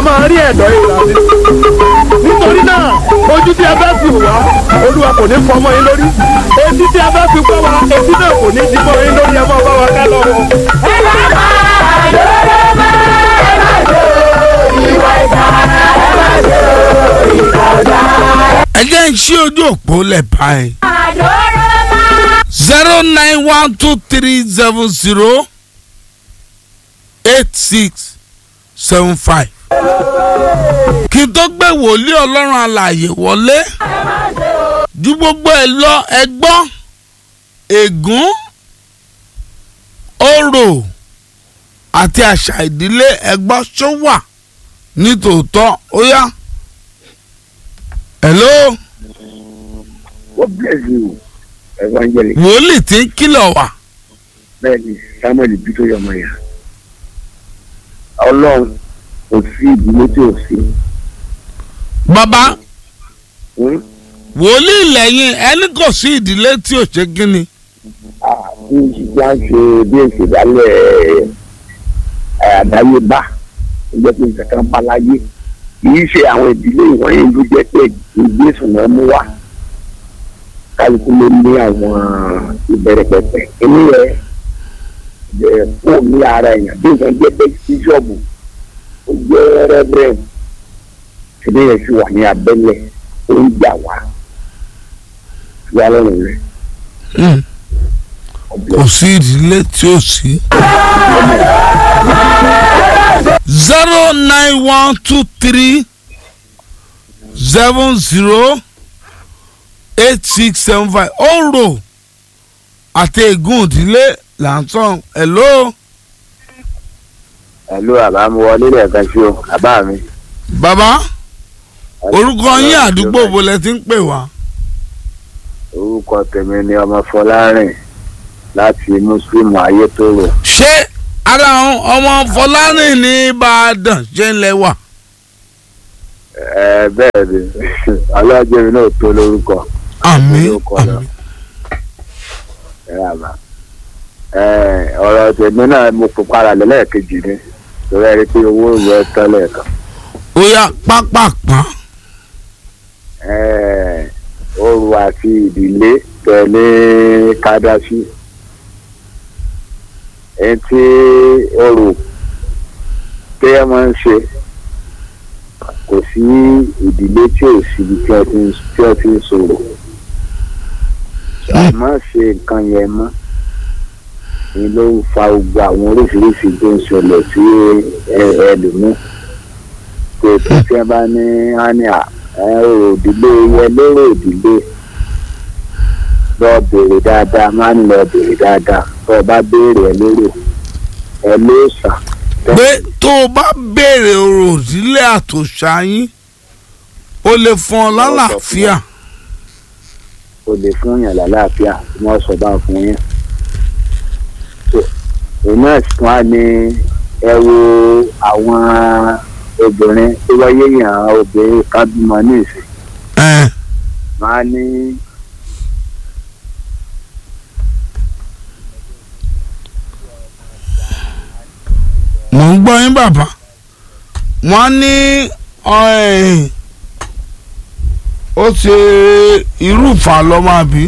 máa rí ẹ̀dọ̀ ìlà sí. nítorí náà ojú tí a bá fi wá olúwa kò ní fọmọ yín lórí etí tí a bá fi gbọ́ wa etí náà kò ní dìbò yín lórí ẹ máa bá wa ká lọ́wọ́. ẹ má máa lóró mọ́ ẹ má ṣe ìwà ìkà ẹ má ṣe ìkà ọ̀dà ẹ jẹ́ ń ṣí ojú òpó lẹ̀ báyìí. àdóró mọ́. zero nine one two three seven zero eight six seven five. kí n tó gbé wòlíì ọlọ́run alààyè wọlé ju gbogbo ẹ lọ ẹ gbọ́ ègún orò àti àṣà ìdílé ẹ gbọ́ ṣó wà nítòótọ́ ó yá. hello God bless you evangelist wòlíì tí ń kìlọ̀ wà. bẹ́ẹ̀ni samuel bito yọmọ yà ọlọ́run kò sí ìdílé tí ò sí bàbá Hmm? wòlíì lẹ́yìn ẹni kò sí ìdílé tí ò ṣe gíní. Ah, bí ìṣìṣẹ́ ń ṣe bí ìṣèdálẹ̀ àdáyébá ó jẹ́ pé nǹkan kan bá láyé kì í ṣe àwọn ìdílé ìwọ̀nyí ló jẹ́ pé ìgbésùn náà mú wá kálukú ló ní àwọn ìbẹ̀rẹ̀ pẹ̀pẹ̀ inú rẹ̀ bẹ̀rẹ̀ kó ní ara èèyàn bí nǹkan jẹ́ pé bíṣọ̀bù ó jẹ́ rẹ́bẹ̀rẹ̀ ṣẹlẹ̀ yẹn sì wà ní abẹ́lẹ̀ ó ń jà wá wá lọ́rùn rẹ̀ kò sí ìdílé tí ò sí. zero nine one two three seven zero eight six seven five ọ̀rọ̀ àti ègún ìdílé là ń sọ hello ẹ̀lú àbámuwọlé lẹ́ẹ̀kan sí o àbá mi. bàbá orúkọ yín àdúgbò wo lẹ ti ń pè wá. orúkọ tèmi ni ọmọ fọlárìn láti muslim ayétòrò ṣé ara àwọn ọmọ fọlárìn ní ìbàdàn ṣe ń lẹ́wà. ẹ bẹ́ẹ̀ ni ọlọ́jọ́ mi náà tó lórúkọ àmín Orúkọ náà. àmín. ẹ àbá ẹ ọ̀rọ̀ tèmi náà mo kó para lẹ́lẹ́kejì ni torí ẹ rí i pé owó yẹ tán lẹ́ẹ̀kan ó yá pápápá. ẹ oru àti ìdílé tẹ̀lé kádásí ẹni tí oru téèyàn máa ń ṣe kò sí ìdílé tí ò síbi tí wọ́n ti ń tí wọ́n ti ń sọ̀rọ̀ àmọ́ ṣe nǹkan yẹn mọ́ ni ló ń fa gbogbo àwọn oríṣiríṣi tó ń ṣẹlẹ̀ sí ẹlòmíì pé tí wọ́n bá ní hánìá ọ̀rọ̀ òdìlé yẹn lóró òdìlé lọ bèrè dáadáa máa ń lọ bèrè dáadáa tó o bá béèrè ẹ lérò ẹ ló sà. pé tó o bá béèrè ọ̀rọ̀ òdílé àtòṣà yín ó lè fún ọ lálàáfíà. o lè fún yàn lálàáfíà tí wọ́n sọ bá fún yín. òun náà sì tún á ní ẹ wo àwọn obìnrin tó wáyé yàn obìnrin kan bímọ ní ìsìn ẹ máa ní mò ń gbọ́ yín bàbá wọ́n ní ọ̀ẹ́, ó ṣe irúfà lọ́mọ àbí.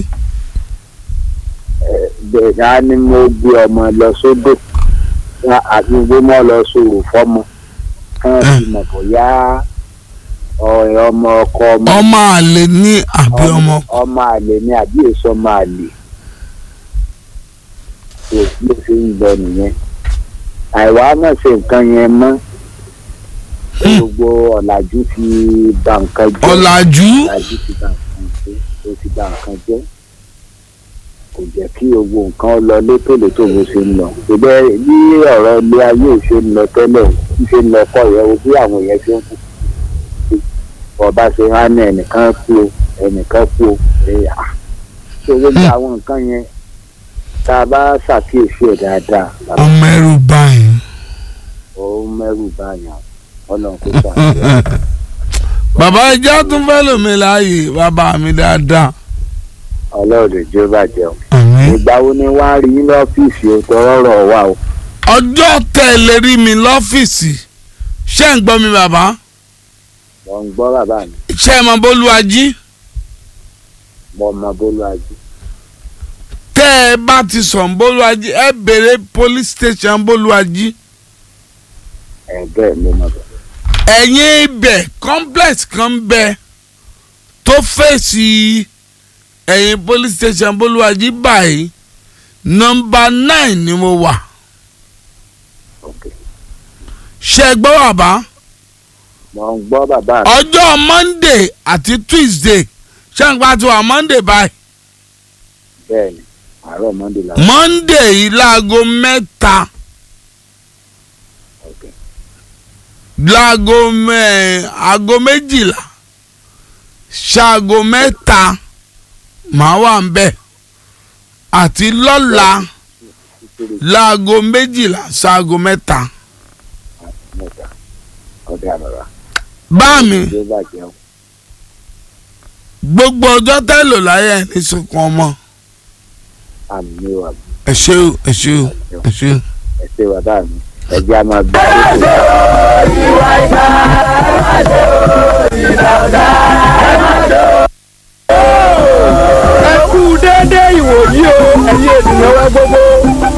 bẹ́ẹ̀ á ní mo gbé ọmọ lọ sódò Wá- àti gbé mọ́ lọ sòrò fọ́mọ kán fi mọ̀ bóyá ọ̀rẹ́ ọmọ ọkọ ọmọ ọmọ àlè ní àbí ọmọ. ọmọ àlè ni àbí èso ọmọ àlè kò sí ló ṣe ń lọ nìyẹn àìwá náà ṣe nǹkan yẹn mọ́ gbogbo ọ̀làjú ti bà nǹkan jẹ́ ọ̀làjú ọ̀làjú ti bà nǹkan jẹ́ ó ti bà nǹkan jẹ́ kò jẹ́ kí gbogbo nǹkan lọ létòlétò bó ṣe ń lọ ṣùgbọ́n bí ọ̀rọ̀ ilé ayé ò ṣe ń lọ tẹ́lẹ̀ ń ṣe ń lọ kọ́ yẹn o bí àwọn èèyàn ṣe ń kú ọba ṣe wá ní ẹnìkan kú o ẹnìkan kú o ẹ̀yà ṣé gbogbo àwọn nǹkan yẹn tá a bá ṣàkíyèsí ẹ̀ dáadáa ọmọ ẹrù báyìí. ó mẹ́rù báyà ọlọ́run kó ṣàkíyèsí. bàbá ẹja tún fẹ́ lómi láàyè bàbá mi dáadáa. ọlọ́run lè jẹ́ bàjẹ́ o. àmín. ìgbà wo ni wàá rí lọ́fíìsì o tọrọ rọ̀ wá o. ọjọ́ tẹ̀lé rí mi lọ́fíìsì ṣé ń gbọ́ mi bàbá mo ń gbọ́ bàbá mi ṣé ẹ mọ bólúwájí mo mọ bólú ajé tẹ́ ẹ bá ti sọ̀n bólúwájí ẹ béèrè police station bólúwájí ẹ̀ bẹ́ẹ̀ mo mọ bẹ́ẹ̀. ẹ̀yìn ibẹ̀ complex kan ń bẹ tó fèsì ẹ̀yìn police station bólúwájí báyìí nọmba nine ni mo wà ok ṣé ẹ gbọ́ bàbá mo ń gbọ́ bàbá mi ọjọ́ monday àti tuesday ṣé ń pa tiwa monday báyìí bẹ́ẹ̀ ni àárọ̀ mọ́ndé la monday yìí láago mẹ́ta ok láago mẹ́ aago méjìlá ṣaago mẹ́ta màá wà ń bẹ̀ àti lọ́la títí láago méjìlá ṣaago mẹ́ta mẹ́ta ọdẹ àbàbà bá mi tí ó bàjẹ́ o gbogbo ọjọ́ tẹ́lò láyé ẹ̀ ní sunkún ọmọ àmì ní wà ẹ ṣé o ẹ ṣé o ẹ ṣé o. ẹ ṣe bàbá mi ẹ jẹ́ a máa gbé tó ìwà ìgbà ẹ má ṣe o ìgbà ọ̀dà ẹ má ṣe o. ẹ kú déédéé ìwòyí o ẹ̀yin ènìyàn wa gbogbo